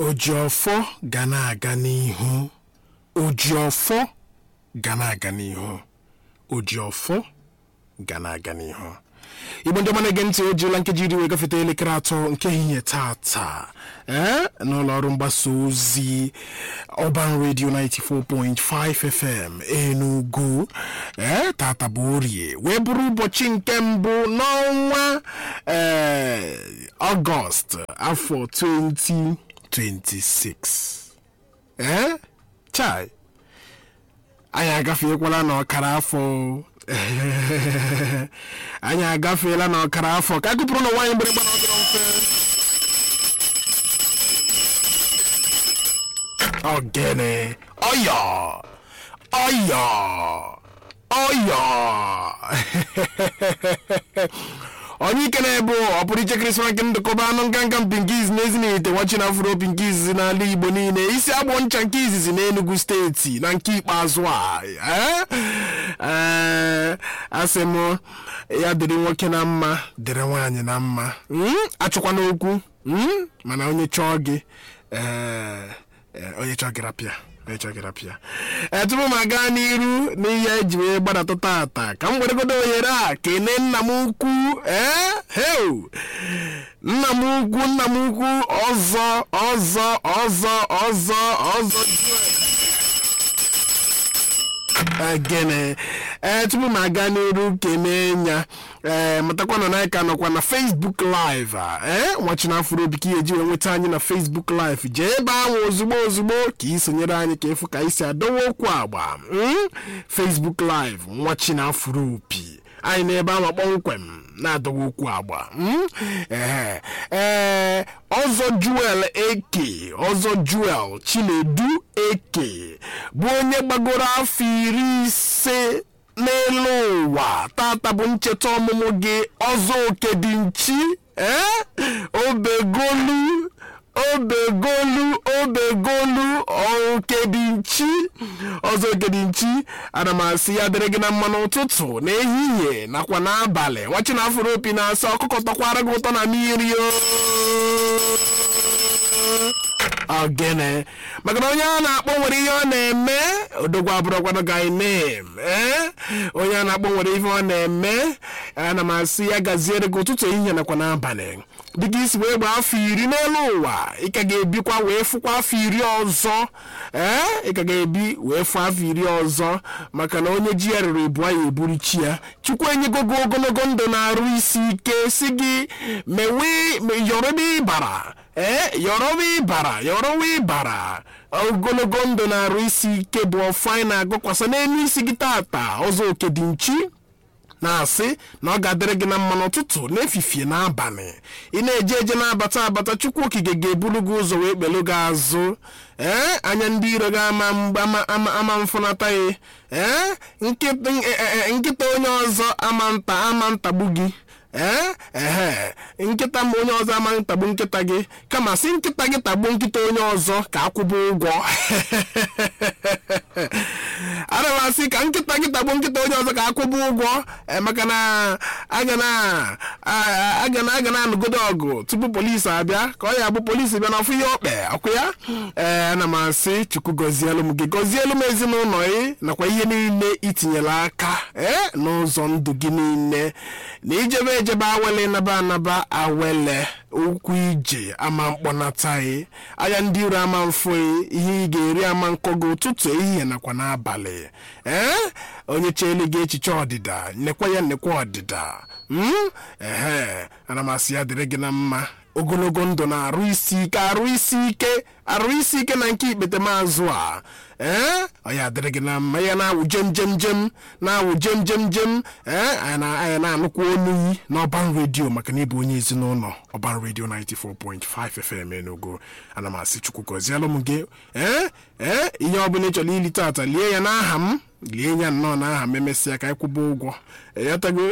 ojiọfọ ga na-aga n'ihu ojiọfọ ga na-aga n'ihu ojiọfọ ga na-aga n'ihu igbo ndị ọma na-ege ntị o jirila nkeji iri wee gafeta elekere atọ nke ehihie tata ee n'ụlọ ọrụ mgbasa ozi Urban Radio 94.5 FM Enugu ee tata bụ orie wee bụrụ ụbọchị nke mbụ n'ọnwa ee ọgọst afọ 2026 ee chai anyị agafeekwala n'ọkara afọ anyị agafeela n'ọkara afọ ka a gụpụrụ na nwaanyị mgbịrịgba na ọdịrọ mfe ogene ọyọ ọyọ ọyọ onye ike na-ebu ọpụrụ iche krismas nke ndụkọba anụ nganga mpinkiz na ezinite wachi na afro pinkiz n'ala igbo niile isi agbọ ncha nke izizi na enugu steeti na nke ikpeazụ a ee asị m ya dịrị nwoke na mma dịrị nwaanyị na mma achọkwana okwu mana onye chọọ gị ee onye chọọ gị rapịa onye chọọ gị rapịa ee tupu m aga n'iru n'ihe eji wee gbadata tata ka m weregodo ohere a kene nna m ukwu ee heu nna m ukwu nna m ukwu ọzọ ọzọ ọzọ ọzọ ọzọ gịnị ee tupu m aga n'iru kene ya ee matakwa na anyị ka nọkwa na facebook live a ee nwachina afụrụ obi ka ihe eji wee nweta anyị na facebook live jee ebe ahụ ozugbo ozugbo ka ị sonyere anyị ka ịfụ ka anyị si adọwa okwu agba facebook live nwachina afụrụ opi anyị n'ebe ahụ kpọmkwem na-adọwa okwu agba ee ee ọzọ juel eke ọzọ juel chinedu eke bụ onye gbagoro afọ iri ise n'elu ụwa tata bụ ncheta ọmụmụ gị ọzọ oke dị nchi ee obegolu obegolu obegolu okedinchi ọzọ okedinchi ana m asị ya dịrị gị na mma n'ụtụtụ n'ehihie nakwa n'abalị nwachi na afụrụ opi na-asị ọkụkọ tọkwara gị ụtọ na mmiri ogene maka na onye a na-akpọ nwere ihe ọ na-eme odogwu abụrụkwanụ gị nem ee onye a na-akpọ nwere ihe ọ na-eme ana m asị ya gaziere gị ụtụtụ ehihie nakwa n'abalị dịka isi wee gbaa afọ iri n'elu ụwa ị ka ga-ebikwa wee fụkwa afọ iri ọzọ ee ị ka ga-ebi wee fụ afọ iri ọzọ maka na onye ji ya rere ebu ya eburu chi ya chukwu enyego gị ogologo ndụ na-arụ isi ike si gị mewe yọrọba ịbara ee yọrọba ịbara yọrọwa ịbara ogologo ndụ na-arụ isi ike bụ ọfọ anyị na-agụkwasa n'elu isi gị tata ọzọ oke dị nchi na-asị na ọ ga-adịrị gị na mma n'ụtụtụ n'efifie n'abalị ị na-eje eje na-abata abata chukwu okike ga-eburu gị ụzọ wee kpelu gị azụ ee anya ndị iro gị ama mgbe ama mfụnata ya ee nkịta onye ọzọ ama nta ama ntagbu gị ee ehe nkịta ma onye ọzọ amaghị ntagbu nkịta gị kama si nkịta gị tagbuo nkịta onye ọzọ ka akwụba ụgwọ ana m asị ka nkịta gị tagbuo nkịta onye ọzọ ka akwụba ụgwọ maka na aga na aga na anụgodo ọgụ tupu polisi abịa ka ọ ya bụ polisi bịa n'ọfụ ihe okpe ọkụ ya ee ana m asị chukwu gọzielu m gị gọzielu m ezinụlọ gị nakwa ihe niile itinyela aka ee n'ụzọ ndụ gị niile na ijebe ejebe awele naba anaba awele ụkwụ ije ama mkpọnataghị anya ndị iro ama mfụghị ihe ị ga-eri ama nkọ gị ụtụtụ ehihie nakwa n'abalị ee onye cheelu gị echiche ọdịda nekwa ya nekwa ọdịda ehe ana m asị ya dịrị gị na mma ogologo ndụ na-arụ isi ike arụ isi ike arụ isi ike na nke ikpete maazụ a ee ọ ya dịrị gị na mma ya na-awụ jem jem jem na-awụ jem jem jem ee anyị na-anụkwa olu yi n'ọban redio maka na ịbụ onye ezinụlọ ọban redio 94.5 FM Enugu ana m asị chukwu gọzielụ m gị ee ee ihe ọbụla ị chọrọ ili tata lie ya n'aha m lie ya nnọọ n'aha m emesịa ka anyị kwụba ụgwọ eyatago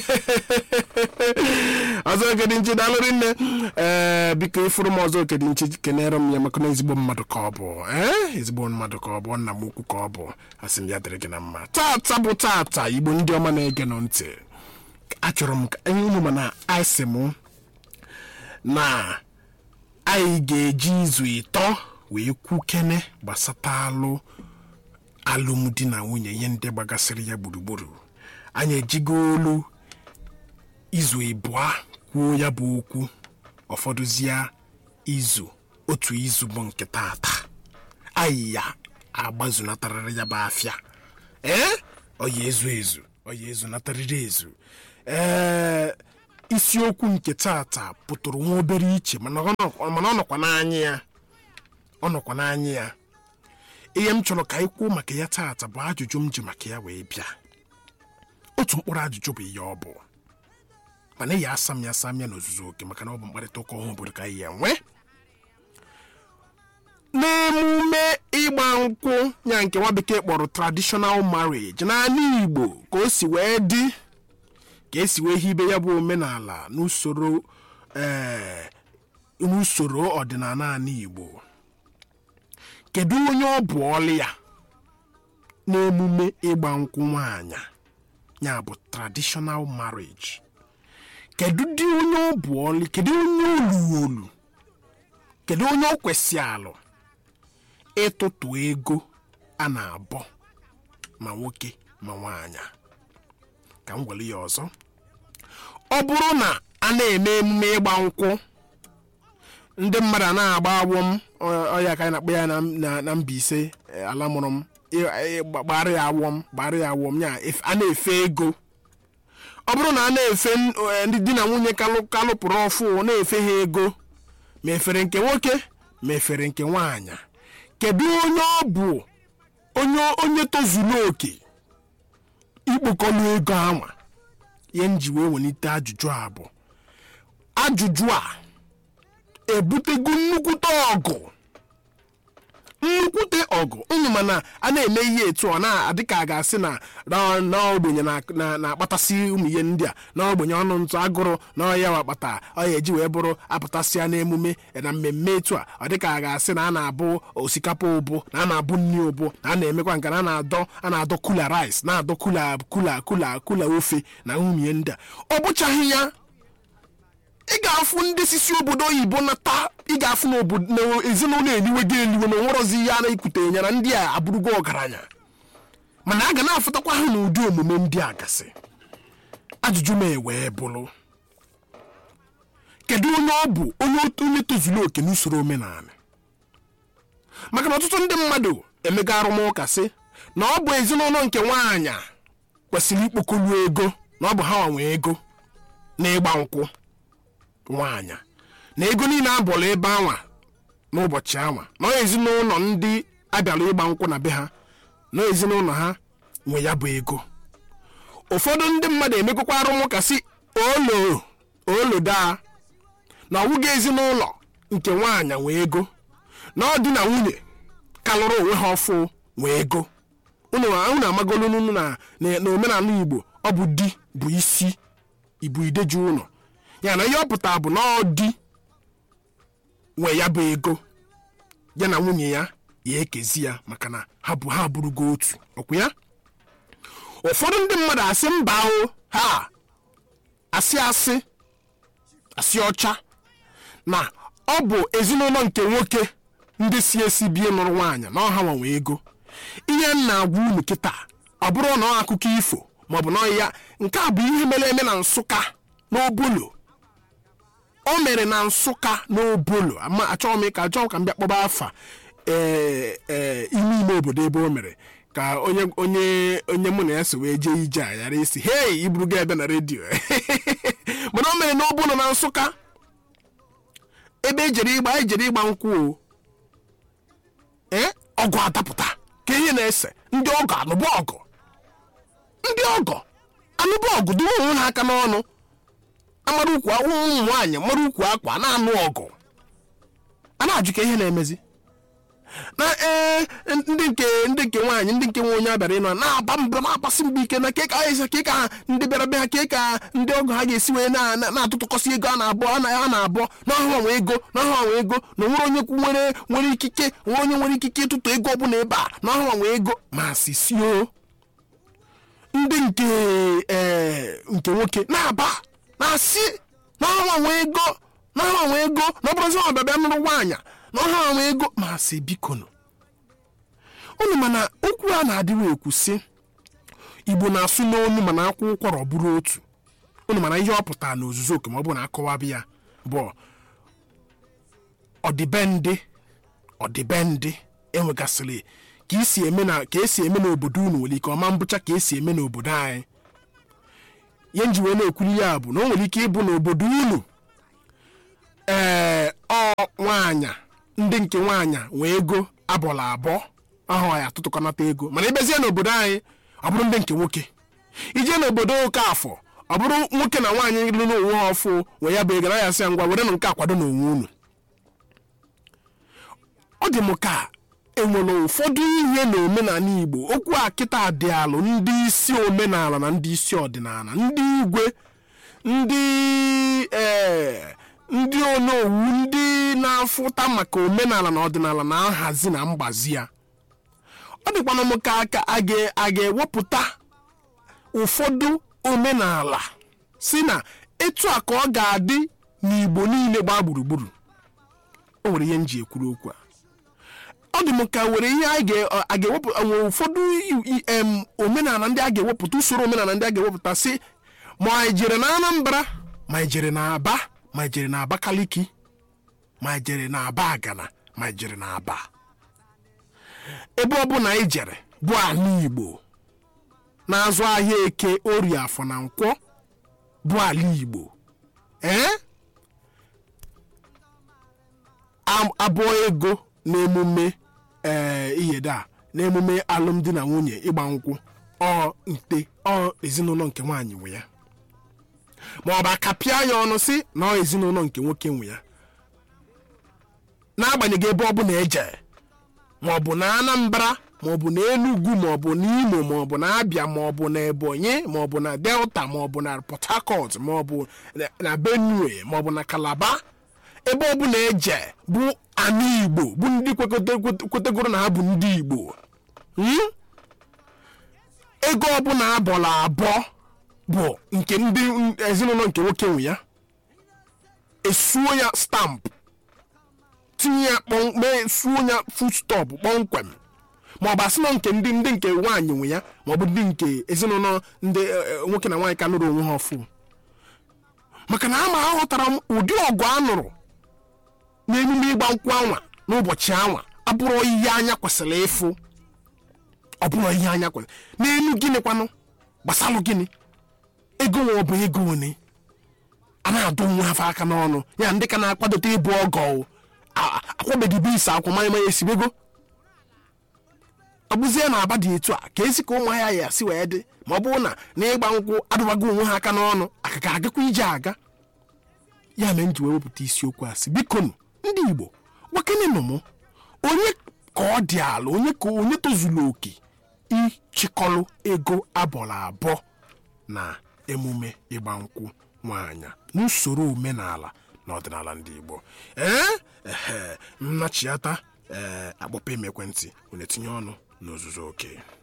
ọzọ okedinchi daalụrị nne ee biko ịfụrụ m ọzọ okedinchi kenere m ya maka na ezigbo mmadụ ka ọ bụ ee ezigbo mmadụ ka ọ bụ nna m ukwu ka ọ bụ asị m ya dịrị gị na mma tata bụ tata igbo ndị ọma na-ege nụ ntị achọrọ m ka ihe ụmụ mana asị m na anyị ga-eji izu ịtọ wee kwukene gbasatalụ alụmdi na nwunye ihe ndị gbagasịrị ya gburugburu anyị ejigo olu izu ịbụa kwuo ya bụ okwu ụfọdụzie izu otu izu bụ nke tata anyị ya agbazunatarịrị ya bụ afịa ee ọya ezu ezu ọya ezunatarịrị ezu ee isiokwu nke tata pụtụrụ nwa obere iche mana ọ nọ- mana ọ nọkwa n'anya ya ọ nọkwa n'anya ya ihe m chọrọ ka anyị kwuo maka ya tata bụ ajụjụ m ji maka ya wee bịa otu mkpụrụ ajụjụ bụ ihe ọ bụ mana ya asa m ya asa m ya n'ozuzu oke maka na ọ bụ mkparịta ụka ọhụụ obodo ka anyị ya enwe n'emume ịgba nkwụ ya nke nwa bekee kpọrọ traditional marriage n'ala igbo ka o si wee dị ka esi wee hibe ya bụ omenala n'usoro ee n'usoro ọdịnala ala igbo kedu onye ọ bụ ọlụ ya n'emume ịgba nkwụ nwaanyị ya bụ traditional marriage kedu dị onye ọ bụ ọlụ kedu onye oluolu kedu onye ọ kwesị alụ ịtụtụ ego a na-abọ ma nwoke ma nwaanyị ka m gwere ya ọzọ ọ bụrụ na a na-eme emume ịgba nkwụ ndị mmadụ a na-agba awọm ọ- ọya ka anyị na-akpọ ya na- na- na Mbaise eh, ala mụrụ m ị- ị- gbara ya awọm gbara ya awọm ya ef- a na-efe ego ọ bụrụ na a na-efe n- eh, ndị di na nwunye kalụ kalụpụrụ ọfụ na-efe ha ego ma efere nke nwoke ma efere nke nwaanyị kedu onye ọ bụ onye onye tozuru oke ikpokọlụ ego anwa ihe m ji wee welite ajụjụ a bụ ajụjụ a ebutego nnukwute ọgụ nnukwute ọgụ unu mana a na-eme ihe etu ọ na-adị ka a ga-asị na na- na ogbenye na- na- na-akpatasị ụmụ ihe ndị a na ogbenye ọnụ ntụ agụrụ na ọya wakpata ọya eji wee bụrụ apụtasịa n'emume na mmemme etu a ọ dị ka a ga-asị na a na-abụ osikapa ụbụ na a na-abụ nri ụbụ na a na-emekwa nke na a na-adọ a na-adọ kula rice na-adọ kula kula kula kula ofe na ụmụ ihe ndị a ọ bụchaghị ya ị ga-afụ ndị sisi obodo oyibo nata ị ga-afụ na obodo na ezinụlọ eliwe gị eliwe na onwerozi ihe a na-ekwute ya na ndị a abụrụgo ọgaranya mana a ga na-afụtakwa ha n'ụdị omume ndị a gasị ajụjụ m ewee bụrụ kedu onye ọ bụ onye otu onye tozuru oke n'usoro omenala maka na ọtụtụ ndị mmadụ emego arụmụka sị na ọ bụ ezinụlọ nke nwaanyị kwesịrị ikpokolu ego na ọ bụ ha nwe ego na ịgba nkwụ nwaanyị na ego niile abọrọ ebe anwa n'ụbọchị anwa na ọ ezinụlọ ndị abịara ịgba nkwụ na be ha na ezinụlọ ha nwe ya bụ ego ụfọdụ ndị mmadụ emekọkwa arụmụka si olo olo daa na ọwụghị ezinụlọ nke nwaanyị nwe ego na ọ dị na nwunye kalụrụ onwe ha ọfụ nwe ego unu unu amagolu unu na na na omenala igbo ọ bụ di bụ isi ibu ideju ụlọ ya na ihe ọ pụtara bụ na ọ di nwe ya bụ ego ya na nwunye ya ya ekezi ya maka na ha bụ ha bụrụgo otu ọkwa ya ụfọdụ ndị mmadụ asị mba o ha asị asị asị ọcha na ọ bụ ezinụlọ nke nwoke ndị si esi bie nụrụ nwaanyị na ọha nwanwe ego ihe m na-agwa unu kịta ọ bụrụ na ọ akụkọ ifo maọbụ na ọ ya nke a bụ ihe mere eme na nsụka n'obolo o mere na nsụka n'obolo ama achọghị m ka achọghị ka m bịa kpọba afa ee ee ime ime obodo ebe o mere ka onye onye onye mụ na ya so wee jee ije a ghara isi hei iburu gị ebe na redio mana o mere n'obolo na nsụka ebe ejere ịgba ejere ịgba nkwụ o ee ọgụ adapụta ka ihe na-ese ndị ọgọ anụbụ ọgụ ndị ọgọ anụbụ ọgụ dị onwe ha aka n'ọnụ amara ukwu ụmụ nwaanyị mara ukwu akwa na-anụ ọgụ a na-ajụ ka ihe na-emezi na ee ndị nke ndị nke nwaanyị ndị nke nwe onye abịara ịnọ na-aba mba na-agbasi mbọ ike na keka anyị ka ka ndị bịara be ha ka ka ndị ọgụ ha ga-esi wee na- na- na-atụtụkọsị ego a na-abụ a na- a na-abụ n'ọhụrụ nwe ego n'ọhụrụ nwe ego na nwere onye kwu nwere nwere ikike nwere onye nwere ikike ịtụtụ ego ọbụla ebe a n'ọhụrụ nwe ego ma sisio ndị nke ee nke nwoke na-aba na-asị n'ọnwa nwe ego na ha nwe ego na ọ bụrụzi ọ bịabịa nụrụ nwaanyị na ha nwe ego ma sị bikonu unu mana okwu a na-adịrị ekwu sị igbo na-asụ n'onu mana akwụ ụkwara ọ bụrụ otu unu mana ihe ọ pụtara na ozuzu oke ma ọ bụ na akọwabi ya bụ ọdịbendị ọdịbendị enwegasịrị ka esi eme na ka esi eme n'obodo unu nwere ike ọma mbụcha ka esi eme n'obodo anyị ihe nji wee na-ekwuli ya bụ na o nwere ike ịbụ n'obodo unu ee ọ nwaanyị ndị nke nwaanyị nwee ego abụla abụọ ahụ ya atụtụkọnata ego mana ịbezie n'obodo anyị ọ bụrụ ndị nke nwoke ije n'obodo oke afọ ọ bụrụ nwoke na nwaanyị lụrụ onwe ha ọfụ wee ya bụ ego na ya sị ya ngwa were nụ nke akwado n'onwe unu ọ dị m ka enwere ụfọdụ ihe na omenala igbo okwu a kịta dị alụ ndị isi omenala na ndị isi ọdịnala ndị igwe ndị ee ndị onowu ndị na-afụta maka omenala na ọdịnala na nhazi na mgbazi ya ọ dịkwana m ka aka a ga- a ga-ewepụta ụfọdụ omenala si na etu a ka ọ ga-adị n'igbo niile gbaa gburugburu o nwere ihe m ji ekwuru okwu a ọ dị m ka were ihe a ga- a ga-ewepụ nwere ụfọdụ i- i- em, omenala ndị a ga-ewepụta usoro omenala ndị a ga-ewepụta si ma anyị jere na anambra ma anyị jere na aba ma anyị jere na abakaliki ma anyị jere na aba agana ma anyị jere na aba ebe ọ bụla anyị jere bụ ala igbo na-azụ ahịa eke orie afọ na nkwọ bụ ala igbo ee am- abụọ ego n'emume ee iyede a n'emume alụmdi na nwunye ịgba nkwụ ọ nte ọ ezinụlọ nke nwaanyị nwe ya ma ọ bụ akapịa ya ọnụ si na ọ ezinụlọ nke nwoke nwe ya n'agbanyeghị ebe ọ bụla eje ma ọ bụ na anambra ma ọ bụ na enugu ma ọ bụ na imo ma ọ bụ na abịa ma ọ bụ na ebonyi ma ọ bụ na delta ma ọ bụ na port harcourt ma ọ bụ na- na benue ma ọ bụ na calabar ebe ọ bụla eje bụ ana igbo bụ ndị kwekọta- kwetegoro na ha bụ ndị igbo Hmm? ego ọbụla abọla abụọ bụ nke ndị ezinụlọ nke nwoke nwe ya esuo ya stampụ tinye ya kpọm- mee suo ya foodstuff kpọmkwem ma ọ bụ asị na nke ndị ndị nke nwaanyị nwe ya ma ọ bụ ndị nke ezinụlọ ndị eh, eh, nwoke na nwaanyị ka nụrụ onwe ha ọfụ maka na ama aghọtara m ụdị ọgụ a nụrụ n'emume ịgba nkwụ anwa n'ụbọchị anwa abụrụ ihe anya kwesịrị ịfụ ọ bụrụ ihe anya kwesịrị n'elu gịnị kwanụ gbasalụ gịnị ego nwe ọ bụ ego one a na-adụ nwa afọ aka n'ọnụ ya ndị ka na-akwadote ịbụ ọgọ o. A- a- akwabeghị bụ ise akwa manya manya esibego ọ bụzie na aba dị etu a ka esi ka ụmụahịa ya si wee dị ma ọ bụrụ na na ịgba nkwụ adụbago onwe ha aka n'ọnụ aka ga agakwa ije aga ya mere m ji wee wepụta isiokwu a sị bikonu ndị igbo gwakenenụ m onye ka ọ dị ala onye ka onye tozuru oke ịchịkọlụ ego abọrọ abụọ na emume ịgba nkwụ nwaanyị n'usoro omenala na ọdịnala ndị igbo ee ehe nnachiata ee akpọpem ekwentị were tinye ọnụ n'ozuzu oke